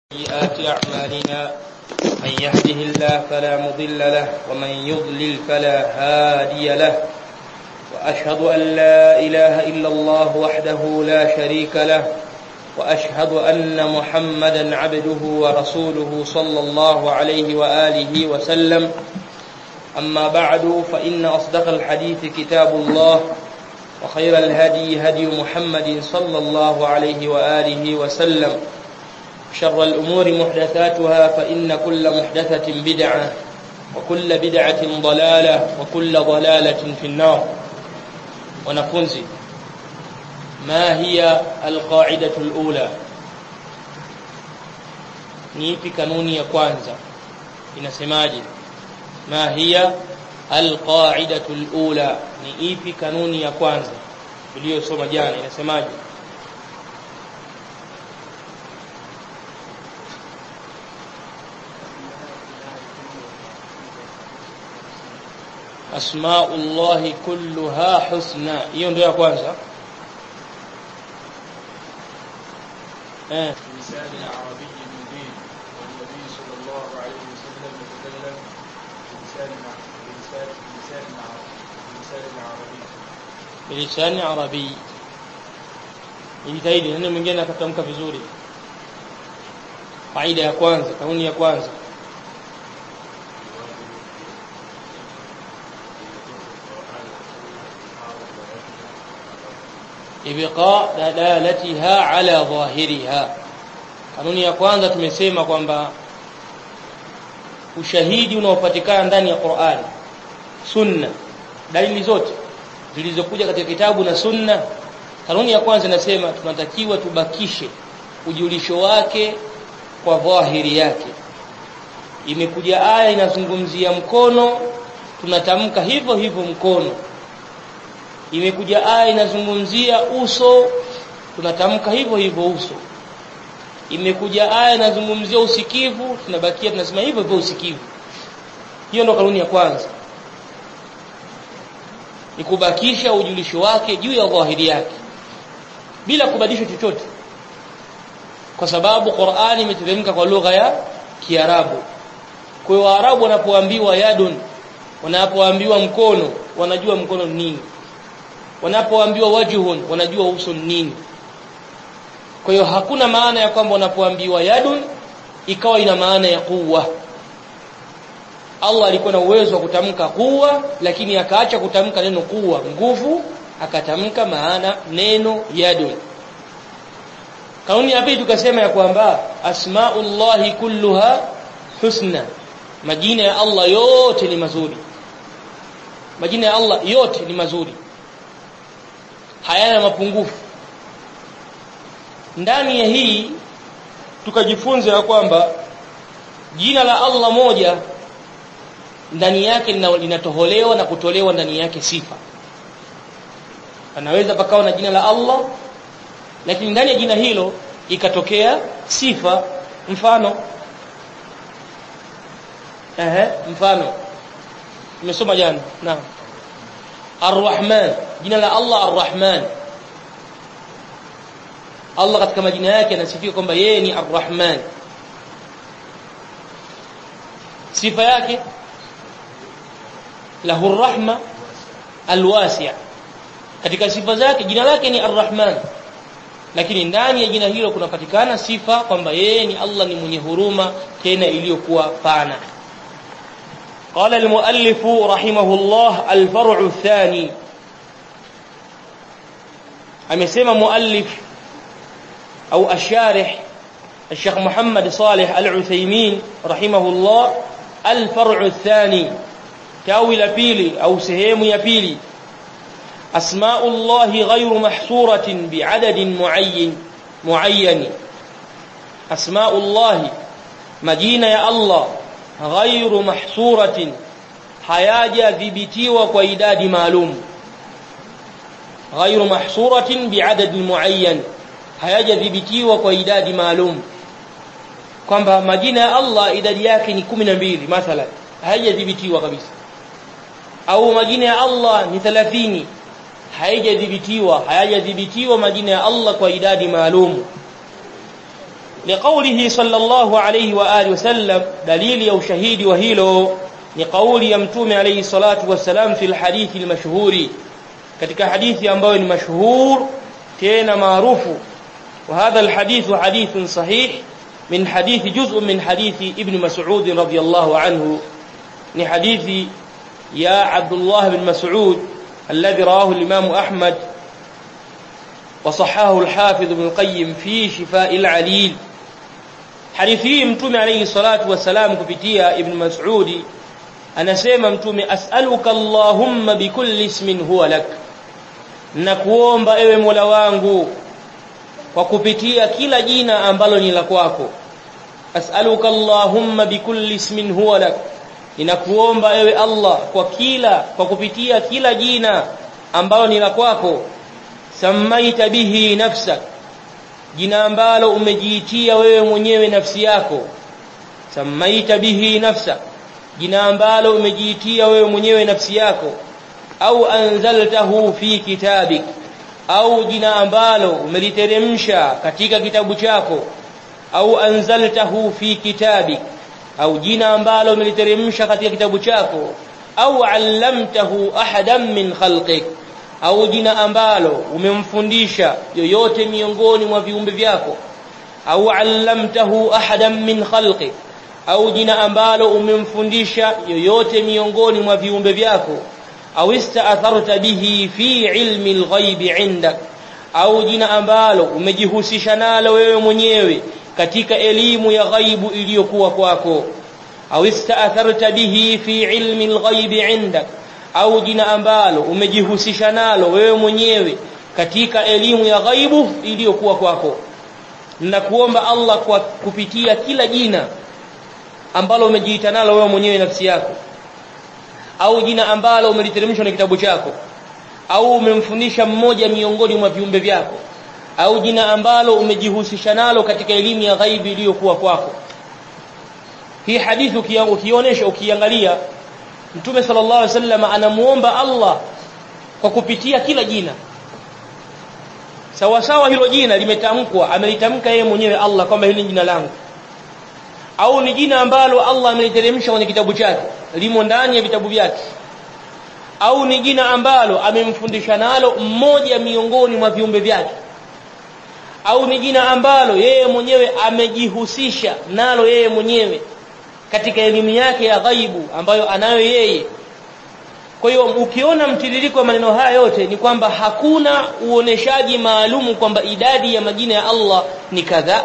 سيئات أعمالنا من يهده الله فلا مضل له ومن يضلل فلا هادي له وأشهد أن لا إله إلا الله وحده لا شريك له وأشهد أن محمدا عبده ورسوله صلى الله عليه وآله وسلم أما بعد فإن أصدق الحديث كتاب الله وخير الهدي هدي محمد صلى الله عليه وآله وسلم شر الأمور محدثاتها فإن كل محدثة بدعة وكل بدعة ضلالة وكل ضلالة في النار ونفنزي ما هي القاعدة الأولى niipi kanuni ya kwanza inasemaje ma hiya alqaidatu alula ni ipi kanuni ya kwanza tuliyosoma jana inasemaje asmaullahi kulluha husna hiyo ndio ya kwanza eh بلسان عربي مبين والنبي صلى الله عليه وسلم يتكلم بلسان بلسان بلسان بلسان عربي bilisani arabi jitahidi neno mwingine akatamka vizuri faida ya kwanza kanuni ya kwanza ibqa dalalatiha ala dhahiriha kanuni ya kwanza tumesema kwamba ushahidi unaopatikana ndani ya Qur'an sunna dalili zote zilizokuja katika kitabu na sunna kanuni ya kwanza inasema tunatakiwa tubakishe ujulisho wake kwa dhahiri yake imekuja aya inazungumzia mkono tunatamka hivyo hivyo mkono imekuja aya inazungumzia uso tunatamka hivyo hivyo uso imekuja aya inazungumzia usikivu tunabakia tunasema hivyo hivyo usikivu hiyo ndo kanuni ya kwanza ni kubakisha ujulisho wake juu ya dhahiri yake bila kubadilisha chochote kwa sababu Qur'ani imeteremka kwa lugha ya Kiarabu kwa hiyo Waarabu wanapoambiwa yadun wanapoambiwa mkono wanajua mkono ni nini wanapoambiwa wajhun wanajua uso ni nini kwa hiyo hakuna maana ya kwamba wanapoambiwa yadun ikawa ina maana ya kuwa Allah alikuwa na uwezo wa kutamka kuwa lakini akaacha kutamka neno kuwa nguvu akatamka maana neno yadun kauni ya pili tukasema ya kwamba asmaullahi kulluha husna majina ya Allah yote ni mazuri majina ya Allah yote ni mazuri hayana mapungufu ndani ya hii tukajifunza ya kwamba jina la Allah moja ndani yake linatoholewa na kutolewa ndani yake sifa anaweza pakawa na jina la Allah lakini ndani ya jina hilo ikatokea sifa mfano ehe mfano tumesoma jana naam Ar-Rahman jina la Allah Ar-Rahman Allah katika majina yake anasifia kwamba yeye ni Ar-Rahman sifa yake lahu ar-rahma al-wasi' katika sifa zake jina lake ni Ar-Rahman lakini ndani ya jina hilo kunapatikana sifa kwamba yeye ni Allah ni mwenye huruma tena iliyokuwa pana قال المؤلف رحمه الله الفرع الثاني amesema muallif au asharih الشيخ محمد صالح العثيمين رحمه الله الفرع الثاني tawi la pili au sehemu ya pili asmاء الله غير محصورة بعدد معين معين أسماء الله مجينة يا الله غير محصورة hayaja dhibitiwa kwa idadi maalum غير محصورة بعدد معين hayaja dhibitiwa kwa idadi maalum kwamba majina ya Allah idadi yake ni 12 mathalan hayajadhibitiwa kabisa au majina ya Allah ni 30 hayajadhibitiwa hayajadhibitiwa majina ya Allah kwa idadi maalum liqaulihi sallallahu alayhi wa alihi wasallam dalili ya ushahidi wa hilo ni kauli ya mtume alayhi salatu wassalam fi alhadithi almashhuri katika hadithi ambayo ni mashhur tena maarufu وهذا الحديث حديث صحيح من حديث جزء من حديث ابن مسعود رضي الله عنه من حديث يا عبد الله بن مسعود الذي رواه الإمام أحمد وصححه الحافظ ابن القيم في شفاء العليل حديثه متوم عليه الصلاة والسلام كبتيا ابن مسعود anasema mtume as'aluka allahumma bikulli ismin huwa lak nakuomba ewe mola wangu kwa kupitia kila jina ambalo ni la kwako as'aluka allahumma bikulli ismin huwa lak ninakuomba ewe allah kwa kila kwa kupitia kila jina ambalo ni la kwako samaita bihi nafsak jina ambalo umejiitia wewe mwenyewe nafsi yako samaita bihi nafsak jina ambalo umejiitia wewe mwenyewe nafsi yako au anzaltahu fi kitabik au jina ambalo umeliteremsha katika kitabu chako au anzaltahu fi kitabik au jina ambalo umeliteremsha katika kitabu chako au allamtahu ahadan min khalqik au jina ambalo umemfundisha yoyote miongoni mwa viumbe vyako au allamtahu ahadan min khalqik au jina ambalo umemfundisha yoyote miongoni mwa viumbe vyako au istaatharta bihi fi ilmi alghaibi indak au jina ambalo umejihusisha nalo wewe mwenyewe katika elimu ya ghaibu iliyokuwa kwako au istaatharta bihi fi ilmi alghaibi indak au jina ambalo umejihusisha nalo wewe mwenyewe katika elimu ya ghaibu iliyokuwa kwako ninakuomba Allah kwa kupitia kila jina ambalo umejiita nalo wewe mwenyewe nafsi yako au jina ambalo umeliteremshwa na kitabu chako au umemfundisha mmoja miongoni mwa viumbe vyako au jina ambalo umejihusisha nalo katika elimu ya ghaibi iliyokuwa kwako hii hadithi ukionyesha ukiangalia Mtume sallallahu alaihi wasallam anamuomba Allah kwa kupitia kila jina sawa sawa hilo jina limetamkwa amelitamka yeye mwenyewe Allah kwamba hili ni jina langu au ni jina ambalo Allah ameliteremsha kwenye kitabu chake limo ndani ya vitabu vyake au ni jina ambalo amemfundisha nalo mmoja miongoni mwa viumbe vyake au ni jina ambalo yeye mwenyewe amejihusisha nalo yeye mwenyewe katika elimu yake ya ghaibu ambayo anayo yeye kwa hiyo ukiona mtiririko wa maneno haya yote ni kwamba hakuna uoneshaji maalumu kwamba idadi ya majina ya Allah ni kadhaa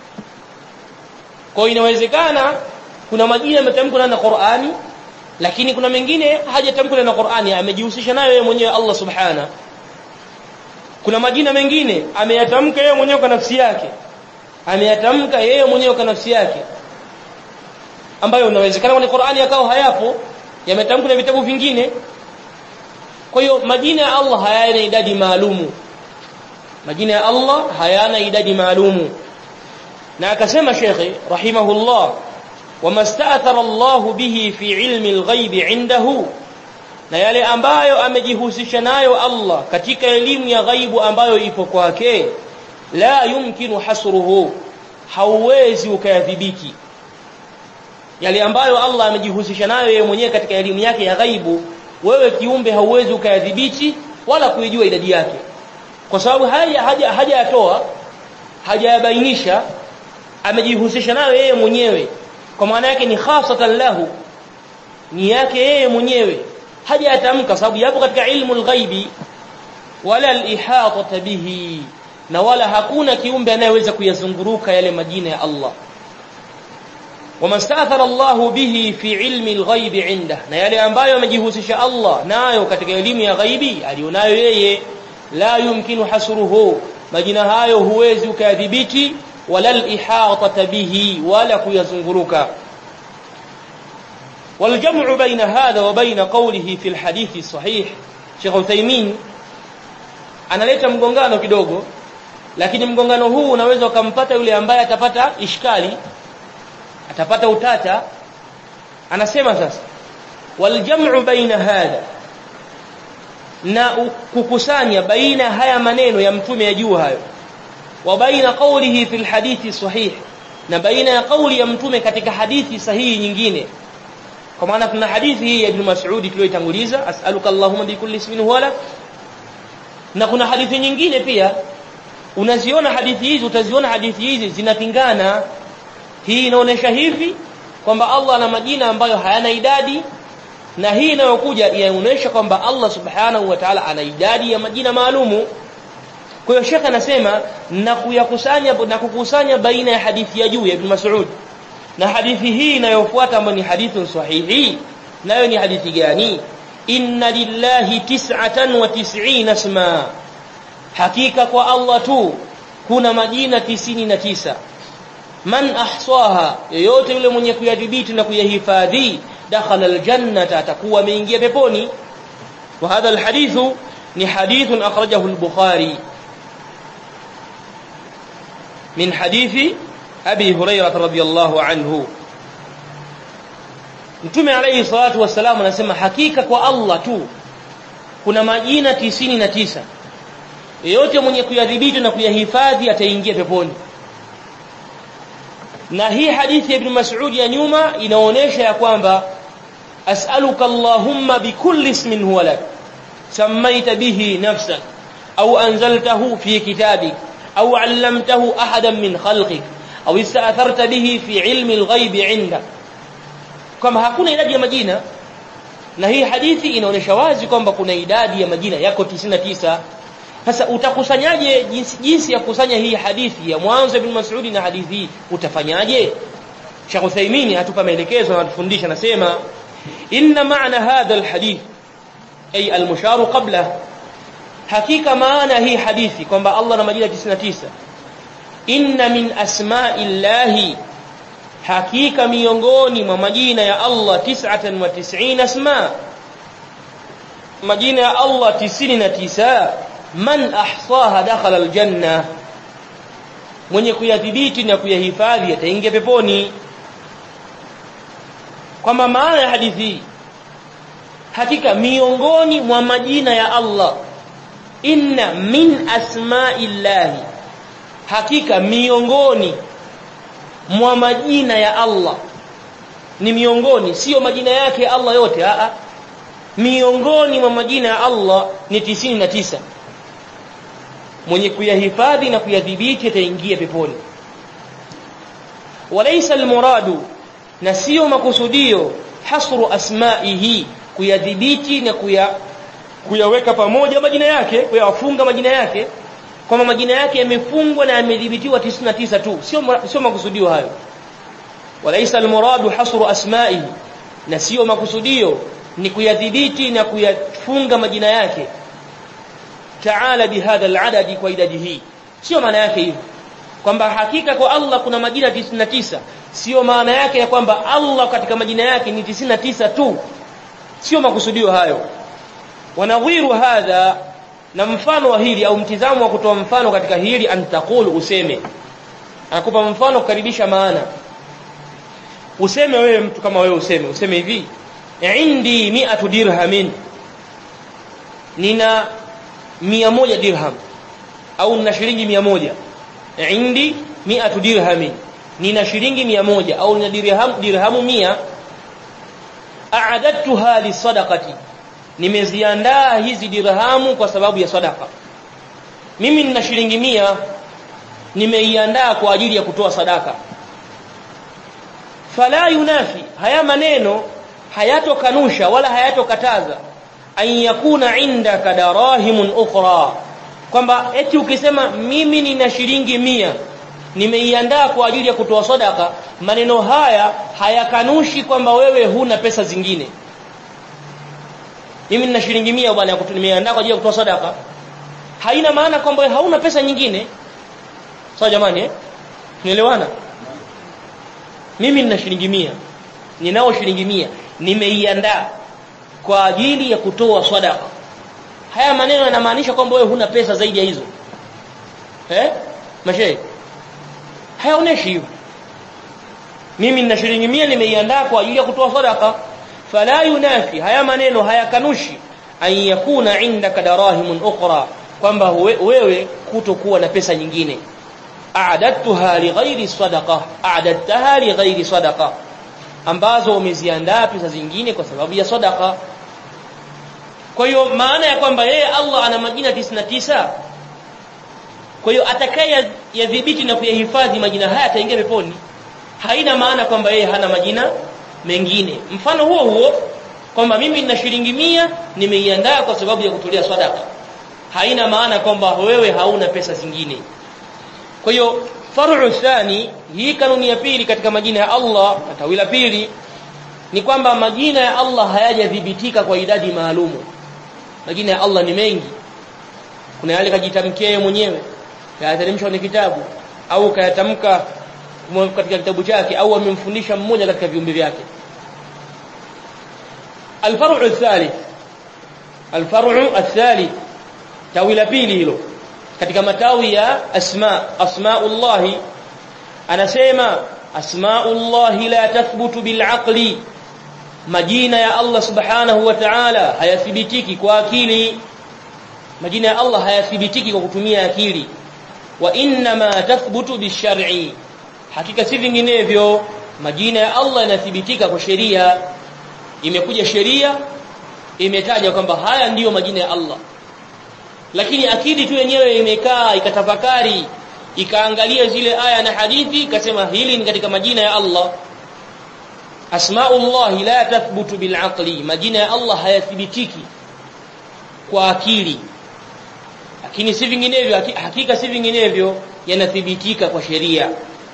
kwa inawezekana kuna majina yametamkwa na Qur'ani lakini kuna mengine hajatamkwa na Qur'ani amejihusisha nayo yeye mwenyewe Allah subhana kuna majina mengine ameyatamka yeye mwenyewe kwa nafsi yake ameyatamka yeye mwenyewe kwa nafsi yake ambayo inawezekana kwenye Qur'ani yakao hayapo yametamkwa na vitabu vingine kwa hiyo majina ya Allah hayana idadi maalumu majina ya Allah hayana idadi maalumu na akasema shekhe rahimahullah wamastaathara Allah bihi fi ilmi alghaibi indahu na yale ambayo amejihusisha nayo Allah katika elimu ya ghaibu ambayo ipo kwake la yumkinu hasruhu hauwezi ukayadhibiti yale ambayo Allah amejihusisha nayo yeye mwenyewe katika elimu yake ya ghaibu wewe kiumbe hauwezi ukayadhibiti wala kuijua idadi yake kwa sababu haja haja hajayatoa hajayabainisha amejihusisha nayo yeye mwenyewe kwa maana yake ni khasatan lahu ni yake yeye mwenyewe hajayatamka sababu yapo katika ilmu alghaibi wala alihata bihi na wala hakuna kiumbe anayeweza kuyazunguruka yale majina ya Allah وما استاثر الله به في علم الغيب عنده na yale ambayo amejihusisha Allah nayo katika elimu ya ghaibi alionayo yeye la yumkinu hasruhu majina hayo huwezi ukayadhibiti wala al-ihata bihi wala kuyazunguruka والجمع بين هذا وبين قوله في الحديث الصحيح Sheikh Uthaymeen analeta mgongano kidogo lakini mgongano huu unaweza ukampata yule ambaye atapata ishkali atapata utata anasema sasa waljam'u baina hadha na kukusanya baina haya maneno ya mtume ya juu hayo wa baina qawlihi fil hadithi sahih na baina ya kauli ya mtume katika hadithi sahihi nyingine kwa maana kuna hadithi hii ya Ibn Mas'ud tuliyoitanguliza as'aluka Allahumma bi kulli ismin huwa lak na kuna hadithi nyingine pia unaziona hadithi hizi utaziona hadithi hizi zinapingana hii inaonesha hivi kwamba Allah ana majina ambayo hayana idadi na hii inayokuja inaonyesha kwamba Allah subhanahu wa ta'ala ana idadi ya majina maalumu kwa hiyo shekha anasema na kuyakusanya na kukusanya baina ya hadithi ya juu ya Ibn Mas'ud na hadithi hii inayofuata ambayo ni hadithi sahihi nayo ni hadithi gani inna lillahi tis'atan wa tis'ina isma hakika kwa Allah tu kuna majina tisini na tisa man ahsaha yeyote yule mwenye kuyadhibiti na kuyahifadhi dakhala aljannata atakuwa ameingia peponi wa hadha alhadithu ni hadithun akhrajahu al-bukhari min hadithi abi hurairah radhiyallahu anhu mtume alayhi salatu wassalam anasema hakika kwa Allah tu kuna majina tisini na tisa yeyote mwenye kuyadhibiti na kuyahifadhi ataingia peponi na hii hadithi ya ibn Mas'ud ya nyuma inaonyesha ya kwamba as'aluka Allahumma bikulli ismin huwa lak sammaita bihi nafsak au anzaltahu fi kitabik au 'allamtahu ahadan min khalqik au ista'tharta bihi fi 'ilmi al-ghaib 'indak kama hakuna idadi ya majina na hii hadithi inaonyesha wazi kwamba kuna idadi ya majina yako 99 sasa utakusanyaje jinsi, jinsi ya kusanya hii hadithi ya mwanzo ibn Mas'ud na hadithi hii utafanyaje Sheikh Uthaymeen hatupa maelekezo anatufundisha nasema inna maana hadha alhadith ay almushar qabla hakika maana hii hadithi kwamba Allah na majina 99 inna min asma'illahi hakika miongoni mwa majina ya Allah 99 asma majina ya Allah 99 man ahsaha dakhala aljanna mwenye kuyadhibiti na kuyahifadhi ataingia peponi kwamba maana ya hadithi hakika miongoni mwa majina ya Allah inna min asma'illahi hakika miongoni mwa majina ya Allah ni miongoni sio majina yake Allah yote a miongoni mwa majina ya Allah ni tisini na tisa mwenye kuyahifadhi na kuyadhibiti ataingia peponi walaysa almuradu na sio makusudio hasru asma'ihi kuyadhibiti na kuya kuyaweka pamoja majina yake kuyafunga majina yake kwamba majina yake yamefungwa na yamedhibitiwa 99 tu sio sio makusudio hayo walaysa almuradu hasru asma'ihi na sio makusudio ni kuyadhibiti na kuyafunga majina yake taala bihadha aladadi kwa idadi hii sio maana yake hivyo kwamba hakika kwa Allah kuna majina 99 sio maana yake ya kwamba Allah katika majina yake ni 99 tu sio makusudio hayo wanadhiru hadha na mfano wa hili au mtizamo wa kutoa mfano katika hili antaqulu useme anakupa mfano kukaribisha maana useme wewe mtu kama wewe useme useme hivi indi mi'atu dirhamin nina mia moja dirham au nina shilingi mia moja indi mi'atu dirhamin nina shilingi mia moja au nina dirham dirhamu mia a'adadtuha lisadaqati nimeziandaa hizi dirhamu kwa sababu ya sadaka mimi nina shilingi mia nimeiandaa kwa ajili ya kutoa sadaka fala yunafi haya maneno hayatokanusha wala hayatokataza an yakuna indaka darahimun ukhra kwamba eti ukisema mimi nina shilingi mia nimeiandaa kwa ajili ya kutoa sadaka maneno haya hayakanushi kwamba wewe huna pesa zingine mimi nina shilingi mia bwana nimeiandaa kwa ajili ya kutoa sadaka haina maana kwamba hauna pesa nyingine sawa jamani eh tunaelewana mimi nina shilingi mia ninao shilingi mia nimeiandaa kwa ajili ya kutoa sadaka haya maneno yanamaanisha kwamba wewe huna pesa zaidi ya hizo eh mashe hayaoneshi hivyo mimi nina shilingi mia nimeiandaa kwa ajili ya kutoa sadaka fala yunafi haya maneno hayakanushi an yakuna indaka darahimun ukhra kwamba wewe kutokuwa na pesa nyingine a'dadtuha lighairi sadaqa a'dadtaha lighairi sadaqa ambazo umeziandaa pesa zingine kwa sababu ya sadaqa kwa hiyo maana ya kwamba yeye Allah ana majina 99 kwa hiyo atakaye yadhibiti na kuyahifadhi majina haya ataingia peponi haina maana kwamba yeye hana majina mengine mfano huo huo kwamba mimi nina shilingi mia nimeiandaa kwa sababu ya kutolea sadaka haina maana kwamba wewe hauna pesa zingine kwa hiyo faru thani hii kanuni ya pili katika majina ya Allah na tawi la pili ni kwamba majina ya Allah hayajadhibitika kwa idadi maalumu majina ya Allah ni mengi kuna yale kajitamkia yeye mwenyewe kayateremshwa kwenye kitabu au kayatamka katika kitabu chake au amemfundisha mmoja katika viumbe vyake الفرع الثالث الفرع الثالث tawi la pili hilo katika matawi ya asma asmaullah anasema asmaullah la tathbutu bil aqli majina ya Allah subhanahu wa ta'ala hayathibitiki kwa akili majina ya Allah hayathibitiki kwa kutumia akili wa inma tathbutu bishar'i hakika si vinginevyo majina ya Allah yanathibitika kwa sheria imekuja sheria imetaja kwamba haya ndiyo majina ya Allah lakini akili tu yenyewe imekaa ikatafakari ikaangalia zile aya na hadithi ikasema hili ni katika majina ya Allah asmaullah la tathbutu bil aqli majina ya Allah hayathibitiki kwa akili lakini si vinginevyo hakika si vinginevyo yanathibitika kwa sheria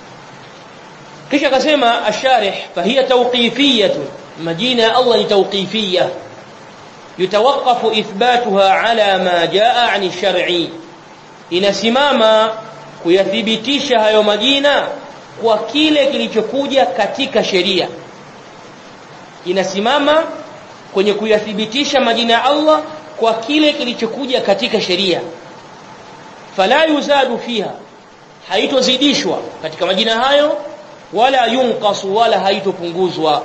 kisha akasema asharih fahiya tawqifiyatun majina ya Allah ni tawqifiyah yutawaqqafu ithbatuha ala ma jaa ani shar'i inasimama kuyathibitisha hayo majina kwa kile kilichokuja katika sheria inasimama kwenye kuyathibitisha majina ya Allah kwa kile kilichokuja katika sheria fala yuzadu fiha haitozidishwa katika majina hayo wala yunqasu wala haitopunguzwa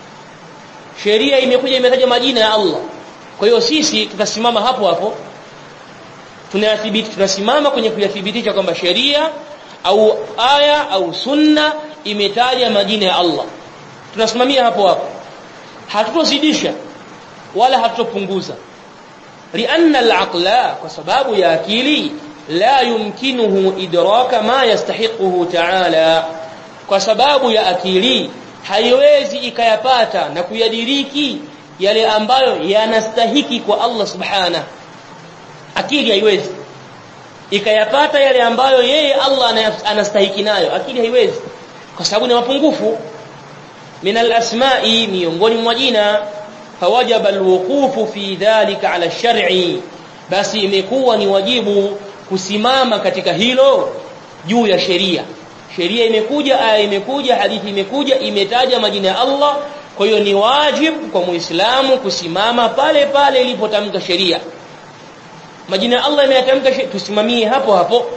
sheria imekuja imetaja majina ya Allah kwa hiyo sisi tutasimama hapo hapo tunayathibiti tunasimama kwenye kuyathibitisha kwamba sheria au aya au sunna imetaja majina ya Allah tunasimamia hapo hapo hatutozidisha wala hatutopunguza lianna al-aqla kwa sababu ya akili la yumkinuhu idraka ma yastahiquhu ta'ala kwa sababu ya akili haiwezi ikayapata na kuyadiriki yale ambayo yanastahiki kwa Allah subhana akili haiwezi ikayapata yale ambayo yeye Allah anastahiki nayo akili haiwezi kwa sababu ni mapungufu min al-asma'i miongoni mwa jina fawajaba alwuqufu fi dhalika ala shar'i basi imekuwa ni wajibu kusimama katika hilo juu ya sheria sheria imekuja aya imekuja hadithi imekuja imetaja majina ya Allah kwa hiyo ni wajibu kwa muislamu kusimama pale pale ilipotamka sheria majina ya Allah imeyatamka tusimamie hapo hapo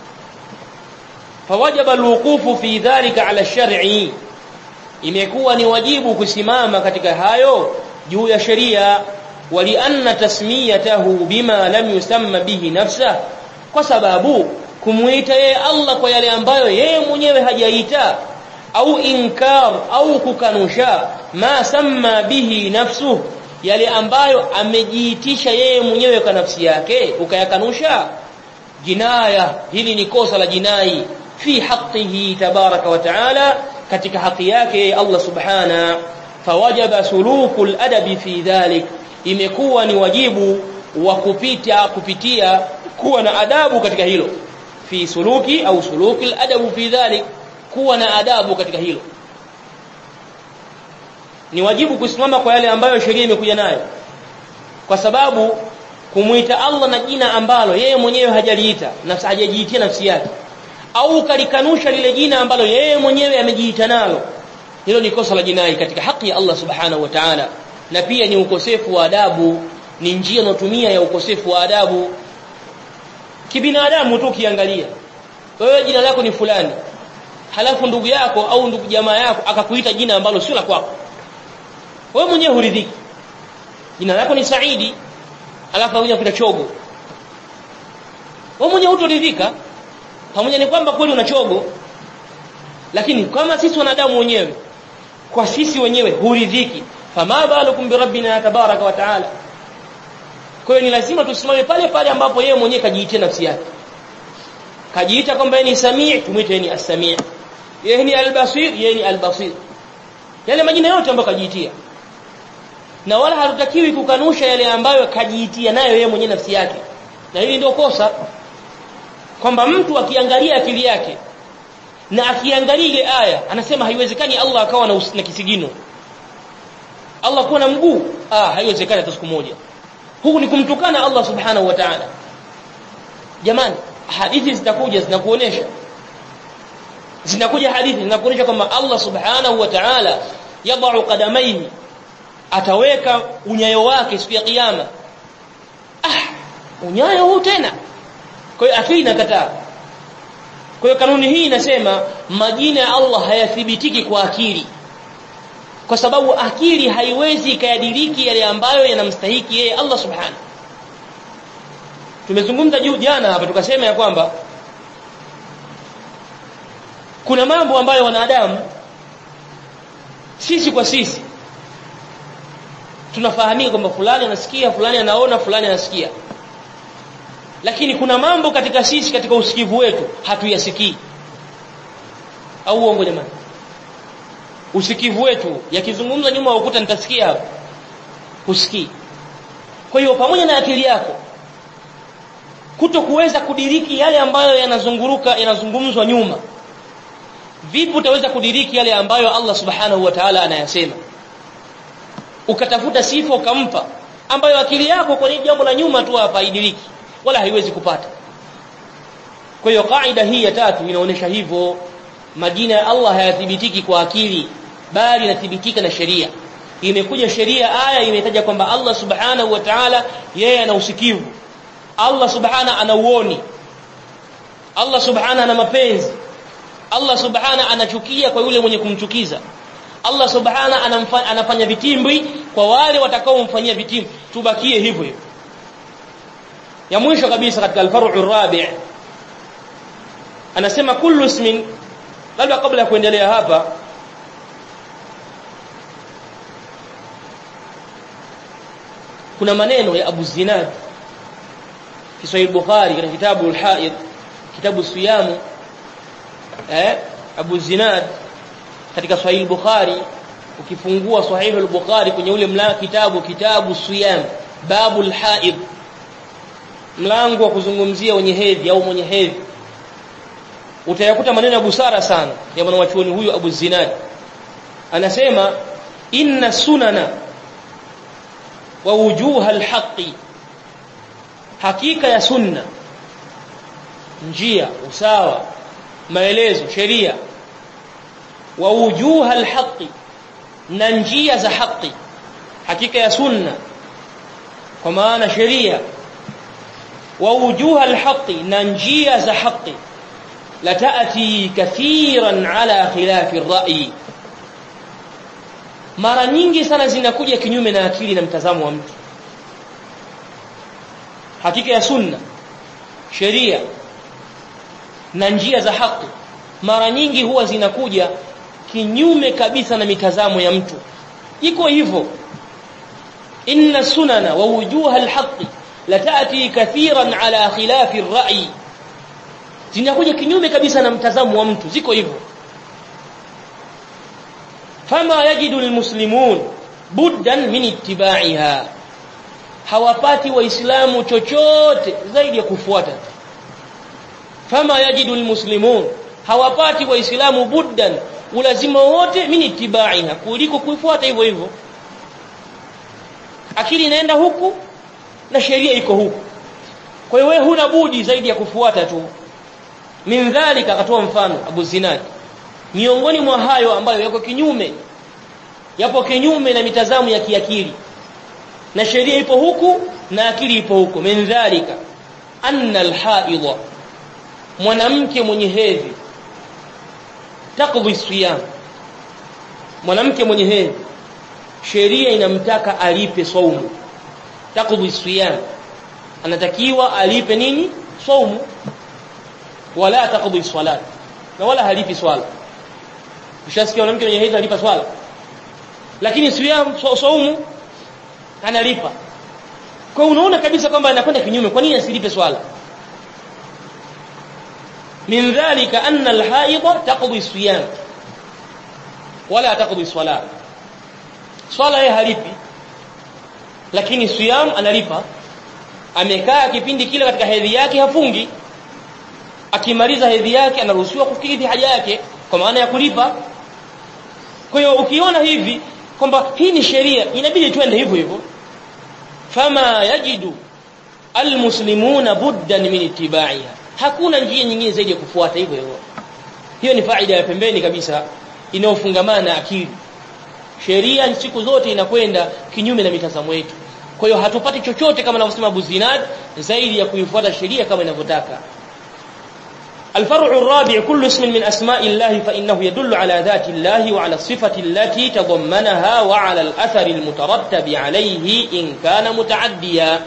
fawajaba alwuqufu fi dhalika ala shar'i imekuwa ni wajibu kusimama katika hayo juu ya sheria walianna tasmiyatahu bima lam yusamma bihi nafsa kwa sababu kumuita yeye Allah kwa yale ambayo yeye mwenyewe hajaita au inkar au kukanusha ma samma bihi nafsuhu yale ambayo amejiitisha yeye mwenyewe kwa nafsi yake ukayakanusha jinaya hili ni kosa la jinai fi haqqihi tabaraka wa taala katika haki yake Allah subhana fawajaba sulukul adabi fi dhalik imekuwa ni wajibu wa kupita kupitia kuwa na adabu katika hilo fi suluki au suluki adabu fi dhalik kuwa na adabu katika hilo ni wajibu kusimama kwa yale ambayo sheria imekuja nayo kwa sababu kumuita Allah na jina ambalo yeye mwenyewe hajaliita nafsi hajajiitia nafsi yake au kalikanusha lile jina ambalo yeye mwenyewe amejiita nalo hilo ni kosa la jinai katika haki ya Allah subhanahu wa ta'ala na pia ni ukosefu wa adabu ni njia unatumia ya ukosefu wa adabu kibinadamu tu ukiangalia wewe jina lako ni fulani halafu ndugu yako au ndugu jamaa yako akakuita jina ambalo sio la kwako wewe mwenyewe huridhiki jina lako ni Saidi alafu anakuja kuita chogo wewe mwenyewe hutoridhika pamoja ni kwamba kweli una chogo lakini kama sisi wanadamu wenyewe kwa sisi wenyewe huridhiki fama balukum bi rabbina tabaraka wa taala kwa hiyo ni lazima tusimame pale pale ambapo yeye mwenyewe kajiitia nafsi yake kajiita kwamba yeye ni samii tumwite yeye ni as-samii yeye ni al-basir yeye ni al-basir yale majina yote ambayo kajiitia na wala hatutakiwi kukanusha yale ambayo kajiitia nayo yeye mwenyewe nafsi yake na hili ndio kosa kwamba mtu akiangalia akili yake na akiangalia ile aya anasema haiwezekani Allah akawa na, na kisigino Allah kuwa na mguu ah haiwezekani hata siku moja huku ni kumtukana Allah subhanahu wa ta'ala jamani hadithi zitakuja zinakuonesha zinakuja hadithi zinakuonesha kwamba Allah subhanahu wa ta'ala yadau qadamaihi ataweka unyayo wake siku ya kiyama ah unyayo huu tena kwa hiyo akili inakataa kwa hiyo kanuni hii inasema majina ya Allah hayathibitiki kwa akili kwa sababu akili haiwezi ikayadiriki yale ambayo yanamstahiki yeye Allah subhanahu tumezungumza juu jana hapa tukasema ya kwamba kuna mambo ambayo wanadamu sisi kwa sisi tunafahamika kwamba fulani anasikia fulani anaona fulani anasikia lakini kuna mambo katika sisi katika usikivu wetu hatuyasikii au uongo jamani usikivu wetu yakizungumza nyuma ukuta nitasikia hapo usikii kwa hiyo pamoja na akili yako kuto kuweza kudiriki yale ambayo yanazunguruka yanazungumzwa nyuma vipi utaweza kudiriki yale ambayo Allah subhanahu wa ta'ala anayasema ukatafuta sifa ukampa ambayo akili yako kwa jambo la nyuma tu hapa idiriki wala haiwezi kupata kwa hiyo kaida hii ya tatu inaonyesha hivyo majina ya Allah hayathibitiki kwa akili bali yanathibitika na sheria imekuja sheria aya imetaja kwamba Allah subhanahu wa ta'ala yeye ana usikivu Allah subhana ana uoni Allah subhana ana mapenzi Allah subhana anachukia kwa yule mwenye kumchukiza Allah subhana anamfa, anafanya vitimbi kwa wale watakaomfanyia vitimbi tubakie hivyo hivyo ya mwisho kabisa katika al-far'u rabi' anasema kullu ismin labda kabla ya kuendelea hapa kuna maneno ya Abu Zinad fi Sahih Bukhari katika kitabu al-Haid kitabu Siyam eh Abu Zinad katika Sahih Bukhari ukifungua Sahih al-Bukhari kwenye ule mlango kitabu kitabu Siyam babu al-Haid mlango wa kuzungumzia wenye hedhi au mwenye hedhi utayakuta maneno ya busara sana ya mwanachuoni huyu Abu Zinad anasema inna sunana wa wujuha alhaqi hakika ya sunna njia usawa maelezo sheria wa wujuha alhaqi na njia za haki hakika ya sunna kwa maana sheria wa wujuha alhaqi na njia za haki la taati kathiran ala khilafi ar-ra'yi mara nyingi sana zinakuja kinyume na akili na mtazamo wa mtu hakika ya sunna sheria na njia za haki mara nyingi huwa zinakuja kinyume kabisa na mitazamo ya mtu iko hivyo inna sunana wa wujuha alhaqi la taati kathiran ala khilafi ar-ra'yi zinakuja kinyume kabisa na mtazamo wa mtu ziko hivyo fama yajidu almuslimun buddan min ittiba'iha hawapati waislamu chochote zaidi ya kufuata fama yajidu almuslimun hawapati waislamu buddan ulazima wote min ittiba'iha kuliko kuifuata hivyo hivyo akili inaenda huku na sheria iko huku kwa hiyo wewe huna budi zaidi ya kufuata tu min dhalika akatoa mfano Abu Zinad miongoni mwa hayo ambayo yako kinyume yapo kinyume na mitazamo ya kiakili na sheria ipo huku na akili ipo huku min dhalika anna alhaidha mwanamke mwenye hedhi taqdi siyam mwanamke mwenye hedhi sheria inamtaka alipe saumu taqdi siyam anatakiwa alipe nini saumu wala taqdi salat na wala halipi swala ushasikia mwanamke mwenye hedhi alipa swala lakini siyam saumu analipa kwa unaona kabisa kwamba anakwenda kinyume kwa nini asilipe swala min dhalika anna alhaidha taqdi siyam wala taqdi salat swala yeye halipi lakini siyam analipa amekaa kipindi kile katika hedhi yake hafungi akimaliza hedhi yake anaruhusiwa kukidhi haja yake kwa maana ya kulipa kwa hiyo ukiona hivi kwamba hii ni sheria inabidi twende hivyo hivyo fama yajidu almuslimuna buddan min ittibaiha hakuna njia nyingine zaidi ya kufuata hivyo hivyo hiyo ni faida ya pembeni kabisa inayofungamana na akili sheria siku zote inakwenda kinyume na mitazamo yetu kwa hiyo hatupati chochote kama anavyosema Abu Zinad zaidi ya kuifuata sheria kama inavyotaka الفرع الرابع كل اسم من أسماء الله فإنه يدل على ذات الله وعلى الصفة التي تضمنها وعلى الأثر المترتب عليه إن كان متعديا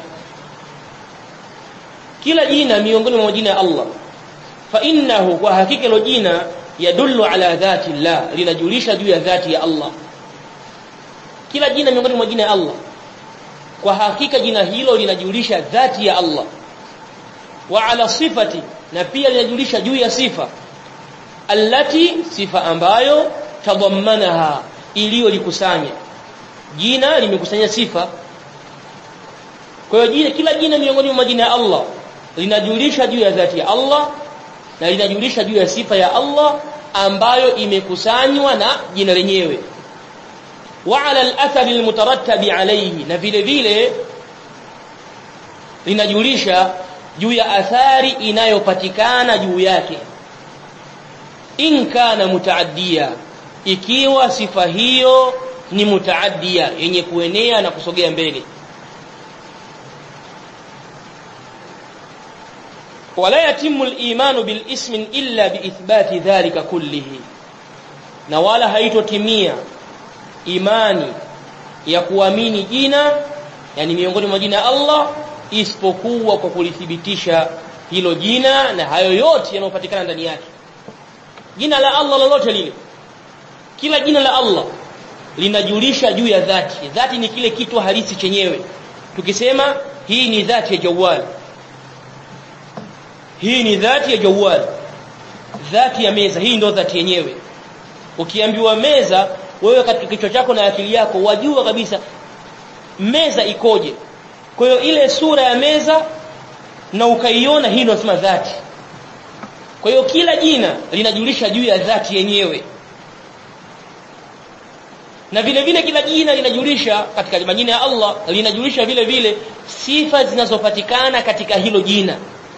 kila jina miongoni mwa majina ya Allah fa innahu kwa hakika hilo jina yadullu ala dhati Allah linajulisha juu ya dhati ya Allah kila jina miongoni mwa majina ya Allah kwa hakika jina hilo linajulisha dhati ya Allah wa ala sifati na pia linajulisha juu ya sifa allati sifa ambayo tadammanaha iliyolikusanya jina limekusanya sifa kwa hiyo jina kila jina miongoni mwa majina ya Allah linajulisha juu ya dhati ya Allah na linajulisha juu ya sifa ya Allah ambayo imekusanywa na jina lenyewe wa ala al-athari al-mutarattabi alayhi na vile vile linajulisha juu ya athari inayopatikana juu yake in kana mutaaddia ikiwa sifa hiyo ni mutaaddia yenye kuenea na kusogea mbele wala yatimu al-imanu bil ismi illa bi ithbati dhalika kullihi na wala haitotimia imani ya kuamini jina yani miongoni mwa jina ya Allah isipokuwa kwa kulithibitisha hilo jina na hayo yote yanayopatikana ndani yake jina la Allah lolote lile kila jina la Allah linajulisha juu ya dhati dhati ni kile kitu halisi chenyewe tukisema hii ni dhati ya jawal hii ni dhati ya jawal dhati ya meza hii ndio dhati yenyewe ukiambiwa meza wewe katika kichwa chako na akili yako wajua kabisa meza ikoje kwa hiyo ile sura ya meza na ukaiona hii ndio nasema dhati kwa hiyo kila jina linajulisha juu ya dhati yenyewe na vile vile kila jina linajulisha katika majina ya Allah linajulisha vile vile sifa zinazopatikana katika hilo jina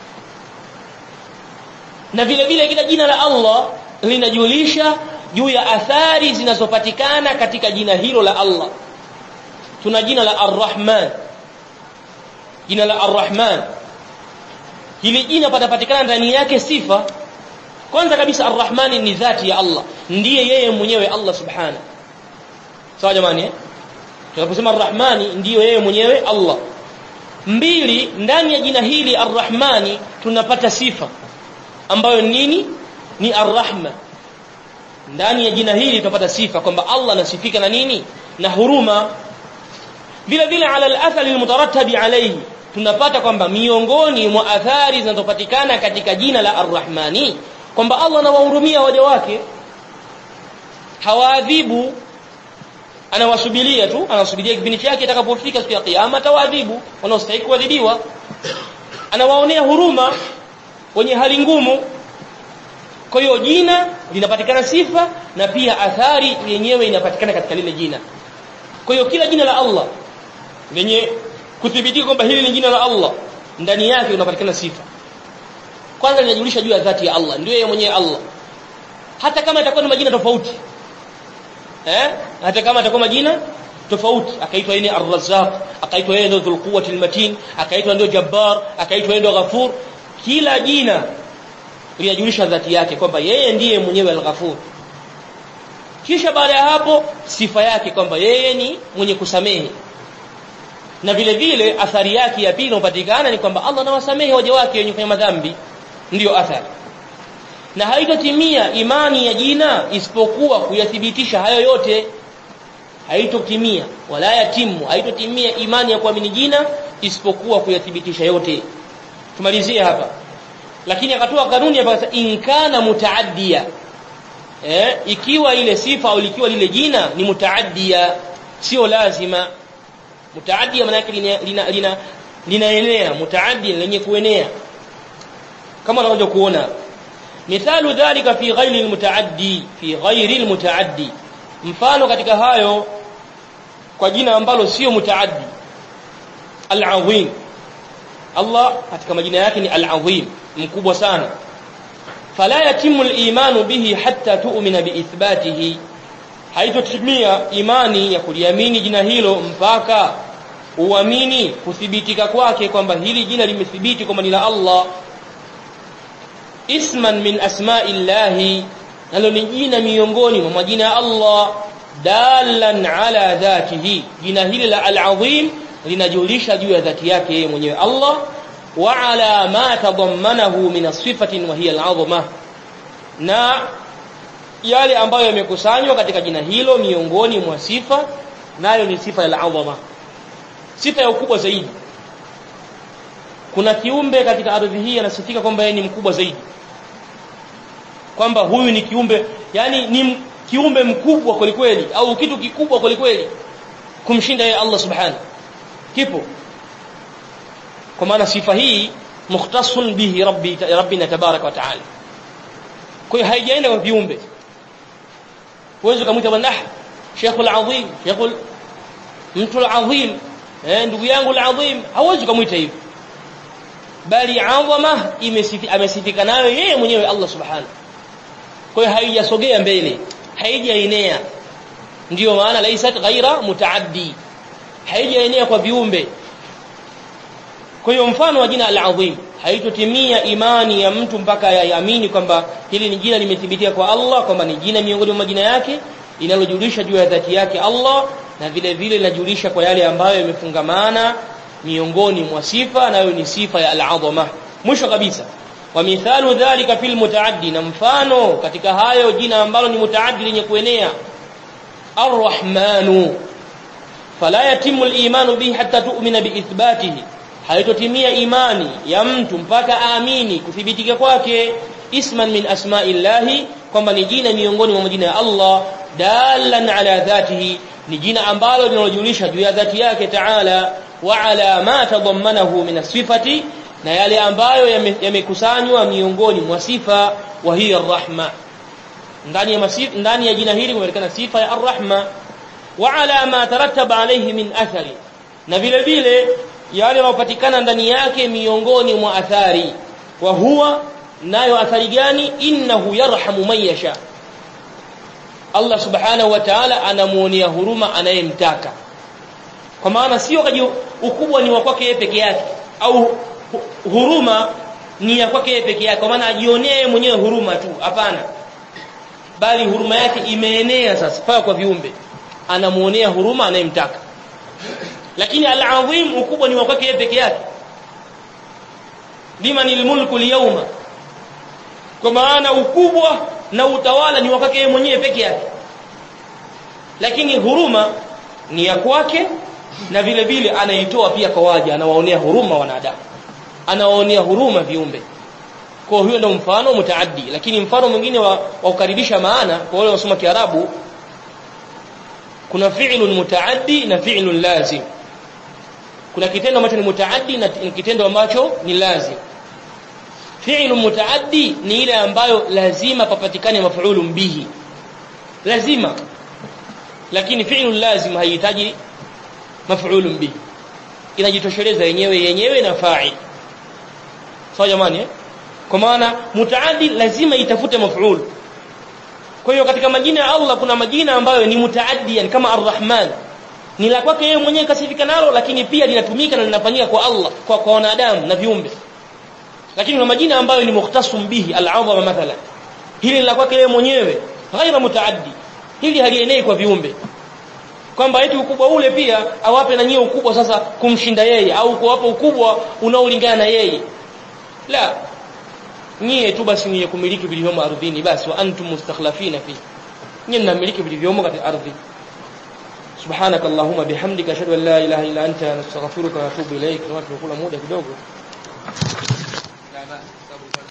na vile vile kila jina la Allah linajulisha juu ya athari zinazopatikana katika jina hilo la Allah tuna jina la Ar-Rahman jina la Ar-Rahman hili jina patapatikana ndani yake sifa kwanza kabisa Ar-Rahman ni dhati ya Allah ndiye yeye mwenyewe Allah subhanahu sawa jamani eh tunaposema Ar-Rahmani ndiyo yeye mwenyewe Allah mbili ndani ya jina hili Ar-Rahmani tunapata sifa ambayo nini ni Ar-Rahma ndani ya jina hili tunapata sifa kwamba Allah anasifika na nini na huruma vile vile ala al-athari al-mutarattabi alayhi tunapata kwamba miongoni mwa athari zinazopatikana katika jina la Ar-Rahmani kwamba Allah anawahurumia waja wake hawaadhibu anawasubiria tu anasubiria kipindi chake itakapofika siku ya kiyama atawaadhibu wanaostahili kuadhibiwa anawaonea huruma wenye hali ngumu kwa hiyo jina linapatikana sifa na pia athari yenyewe inapatikana katika lile jina kwa hiyo kila jina la Allah lenye kuthibitika kwamba hili ni jina la Allah ndani yake unapatikana sifa kwanza linajulisha juu ya dhati ya Allah ndio yeye mwenyewe Allah hata kama itakuwa ni majina tofauti eh hata kama itakuwa majina tofauti akaitwa yeye Ar-Razzaq akaitwa yeye ndio Dhul Quwwati Al-Matin akaitwa ndio Jabbar akaitwa yeye ndio Ghafur kila jina linajulisha dhati yake kwamba yeye ndiye mwenyewe Al-Ghafur kisha baada ya hapo sifa yake kwamba yeye ni mwenye kusamehe na vile vile athari yake ya pili inayopatikana ni kwamba Allah anawasamehe waja wake wenye kufanya madhambi ndiyo athari na haitotimia imani ya jina isipokuwa kuyathibitisha hayo yote haitotimia wala yatimu haitotimia imani ya kuamini jina isipokuwa kuyathibitisha yote tumalizie hapa lakini akatoa kanuni hapa in kana mutaaddia eh ikiwa ile sifa au likiwa lile jina ni mutaaddia sio lazima mutaaddia maana yake lina lina, lina linaenea mutaaddi lenye kuenea kama unaweza kuona mithalu dhalika fi ghairi almutaaddi fi ghairi almutaaddi mfano katika hayo kwa jina ambalo sio mutaaddi al-azim Allah katika majina yake ni al-azim mkubwa sana fala yatimu al-imanu bihi hatta tu'mina biithbatihi haitotimia imani ya kuliamini jina hilo mpaka uamini kuthibitika kwake kwamba hili jina limethibiti kwamba ni la Allah isman min asma'illahi nalo ni jina miongoni mwa majina ya Allah dalan ala dhatihi jina hili la al-azim linajulisha juu ya dhati yake yeye mwenyewe Allah wa ala ma tadammanahu min sifatin wa hiya al-azma na yale ambayo yamekusanywa katika jina hilo miongoni mwa sifa nayo ni sifa ya al-azma sifa ya ukubwa zaidi kuna kiumbe katika ardhi hii anasifika kwamba yeye ni mkubwa zaidi kwamba huyu ni kiumbe yani ni kiumbe mkubwa kwelikweli au kitu kikubwa kwelikweli kumshinda yeye Allah subhanahu kipo kwa maana sifa hii mukhtasun bihi rabbi rabbina tabarak wa taala kwa hiyo haijaenda kwa viumbe huwezi kumuita bwana Sheikh al-Azim Sheikh mtu al-Azim eh ndugu yangu al-Azim hauwezi kumuita hivyo bali azama amesifika nayo yeye mwenyewe Allah subhanahu kwa hiyo haijasogea mbele haijaenea ndiyo maana laisat ghaira mutaaddi haijaenea kwa viumbe kwa hiyo mfano wa jina al-azim haitotimia imani ya mtu mpaka yaamini kwamba hili ni jina limethibitika kwa Allah kwamba ni jina miongoni mwa majina yake linalojulisha juu ya dhati yake Allah na vile vile linajulisha kwa yale ambayo yamefungamana miongoni mwa sifa nayo ni sifa ya al-azama mwisho kabisa wa mithalu dhalika fil mutaaddi na mfano katika hayo jina ambalo ni mutaaddi lenye kuenea ar-rahmanu fala yatimu al-imanu bihi hatta tu'mina biithbatihi haitotimia imani ya mtu mpaka aamini kuthibitika kwake isman min asma'illahi kwamba ni jina miongoni mwa majina ya Allah dalan ala dhatihi ni jina ambalo linalojulisha juu ya dhati yake taala wa ala ma tadammanahu min sifati na yale ambayo yamekusanywa miongoni mwa sifa wa hiya arrahma ndani ya masif ndani ya jina hili kumepatikana sifa ya arrahma wa ala ma tarattaba alayhi min athari na vile vile yale yanayopatikana ndani yake miongoni mwa athari wa huwa nayo athari gani innahu yarhamu man yasha Allah subhanahu wa ta'ala anamuonea huruma anayemtaka kwa maana sio kaji ukubwa ni wa kwake yeye peke yake au huruma ni ya kwake yeye peke yake kwa maana ajionee mwenyewe huruma tu hapana bali huruma yake imeenea sasa paka kwa viumbe anamuonea huruma anayemtaka lakini al-azim ukubwa ni wa kwake yeye peke yake limanil mulku al-yawma kwa maana ukubwa na utawala ni wa kwake yeye mwenyewe peke yake lakini huruma ni ya kwake na vile vile anaitoa pia kwa waja anawaonea huruma wanadamu anawaonea huruma viumbe kwa hiyo ndio mfano mutaaddi lakini mfano mwingine wa, wa kukaribisha maana kwa wale wasoma kiarabu kuna fi'lun mutaaddi na fi'lun lazim kuna kitendo ambacho ni mutaaddi na kitendo ambacho ni lazim fi'lun mutaaddi ni ile ambayo lazima papatikane maf'ulun bihi lazima lakini fi'lun lazim haihitaji maf'ulun bihi inajitosheleza yenyewe yenyewe na fa'il sawa jamani eh? kwa maana mutaaddi lazima itafute maf'ul kwa hiyo katika majina ya Allah kuna majina ambayo ni mutaaddi yani kama ar-rahman ni la kwake yeye mwenyewe kasifika nalo lakini pia linatumika na linafanyika kwa Allah kwa kwa wanadamu na viumbe lakini kuna majina ambayo ni mukhtasum bihi al-azama mathalan hili la kwake yeye mwenyewe ghaira mutaaddi hili halienei kwa viumbe kwamba eti ukubwa ule pia awape na nyie ukubwa sasa kumshinda yeye au kuwapa ukubwa unaolingana na yeye la nyie tu basi ni kumiliki vilivyomo ardhini basi wa antum mustakhlafina fi nyie mnamiliki vilivyomo katika ardhi سبحانك اللهم بحمدك اشهد ان لا اله الا انت نستغفرك ونتوب اليك tumekula muda kidogo